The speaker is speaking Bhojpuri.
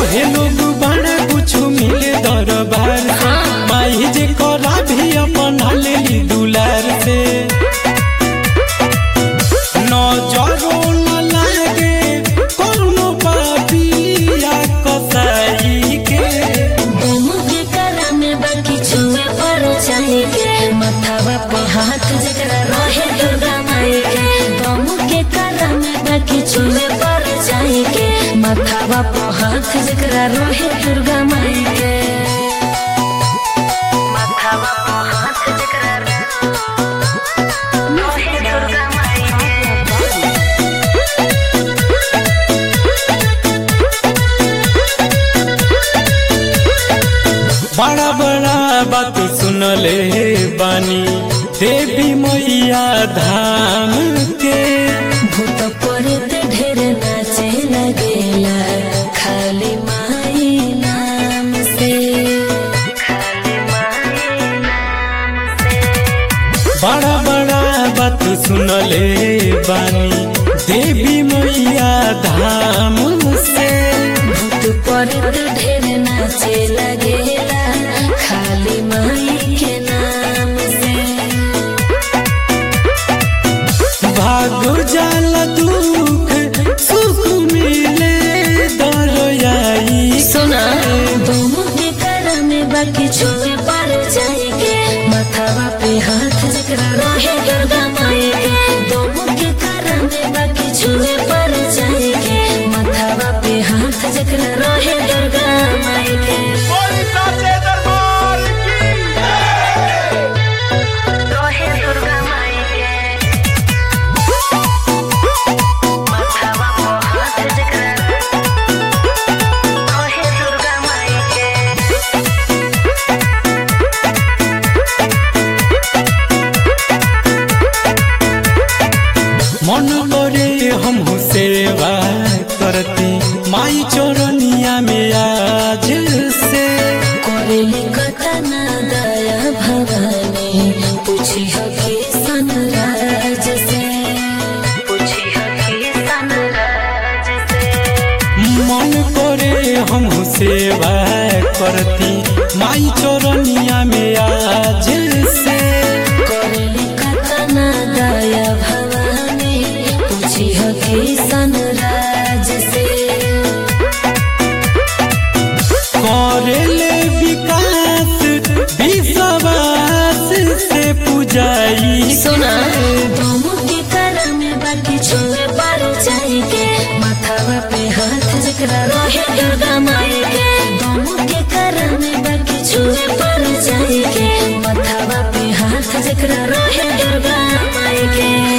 कहे लोग बड़ा कुछ मिले दरबार से माई जे करा भी अपना लेली दुलार से नजरो न लागे कोनो पापिया कसाई के बम के करा में बाकी छुए पर चाहे के मथावा पे हाथ जकरा रहे दुर्गा माई के बम के करा में बाकी छुए पर चाहे के मथावा पे हाथ जकरा रहे दुर्गा माई के मथावा पे हाथ जकरा रहे दुर्गा माई के बड़ा बड़ा बात सुनले बानी देवी मैया धाम के भूत पड़त ढेर नाचे लगेला खाली माई नाम से खाली माई नाम से बड़ा बड़ा बात सुनले बानी देवी मैया धाम से भूत पड़त ढेर नाचे लगेला खाली माई के नाम से भाग जाला दुख सुख मिले दरयाई सुना तुम के कर में बाकी छुए पर जाएंगे मथावा पे हाथ जकरा रहे दुर्गा माई के तुम के कर में बाकी छुए पर जाएंगे मथावा पे हाथ जकरा रहे दुर्गा माई के रहे दुर्गा माई के मथावा पे हाथ जकरा रहे दुर्गा माई के मन करे हम सेवा करती माई चौरनिया में आज से कोरेली कतना दया भवानी पूछी हकी सनराज से पूछी हकी सनराज से मन करे हम सेवा करती माई चौरनिया में आज से कोरेली कतना दया भवानी पूछी हकी सनराज से करेले विकास विश्वास से पूजाई सुना तुम के कर में बाकी छुए पर जाएंगे माथावा पे हाथ जकरा रहे दुर्गा माई के तुम के कर में बाकी छुए पर जाएंगे माथावा पे हाथ जकरा रहे दुर्गा माई के